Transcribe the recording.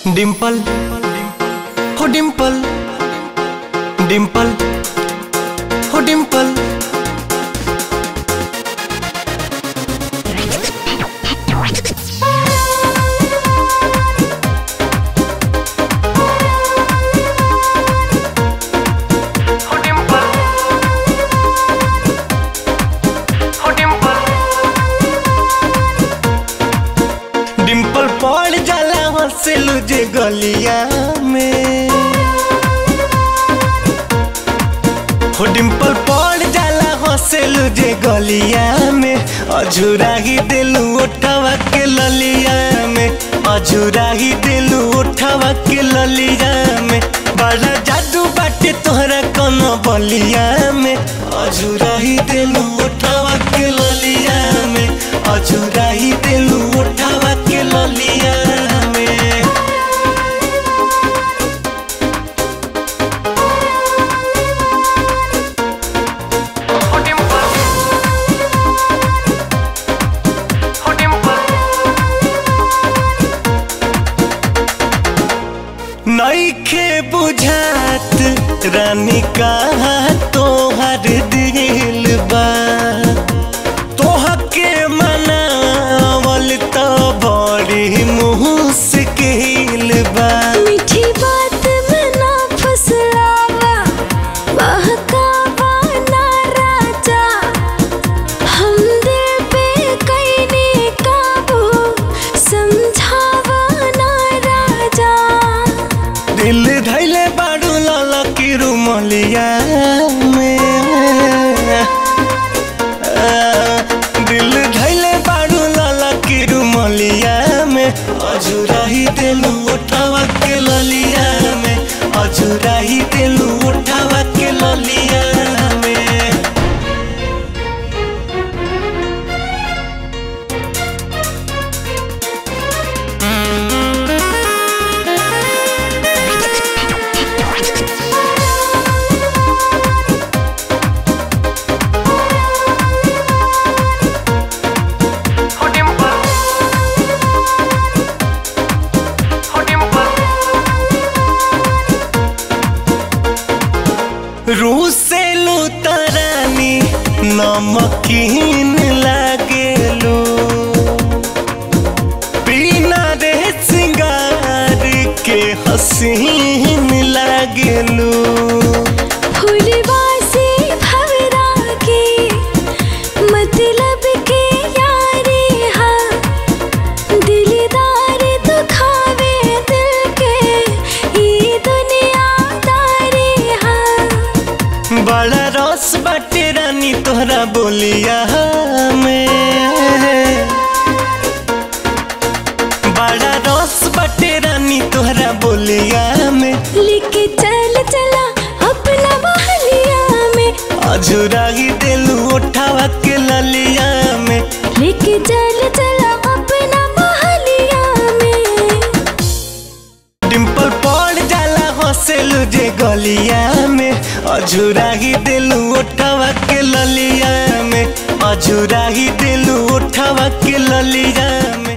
डिंपल हो डिंपल डिंपल हो डिंपल हो डिंपल हो डिंपल डिंपल पड़ जाला हंसेलू जे गलिया में हो डिंपल पड़ जाला हंसेलू जे गलिया में अझुरा ही दिलू उठवा के ललिया में अझुरा ही दिलू उठवा के ललिया में बड़ा जादू बाटे तोहरा कोनो बलिया में अझुरा ही दिलू उठवा के ललिया में अझुरा ही दिलू उठवा के ललिया में हो डिंपल हो डिंपल नईखे बुझात रानी कहा तोहर दिल बा तोहके मनावल तो बड़ी मुश्किल बा मीठी बात में ना फुसलावा बहकावा ना राजा हम दिल पे कैने काबू समझावा ना राजा दिल धैले बाड़ू लाला की रुमलिया में आ, दिल धैले बाड़ू लाला की रुमलिया में अझुरा ही दिलू उठावा के ललिया में अझुरा ही दिलू उठावा के ललिया में हो डिंपल हो डिंपल रूसेलू तरानी नमकीन लागेलू बिना रे सिंगार के हसीन लागेलू फूलवा से भवरा के मतलब के यारी हाँ दिलदार दुखावे दिल के ये दुनियादारी हाँ बड़ा रस बाटे रानी तोहरा बोलिया में बड़ा रस बाटे रानी तोहरा बोलिया में लेके चल चला अपना बहलिया में अझुरा ही दिलू उठावा के ललिया में लेके चल चला अपना बहलिया में डिंपल पड़ जाला हंसेलू जे गलिया में अझुरा ही दिलू उठावा के ललिया में अझुरा ही दिलू उठावा के ललिया में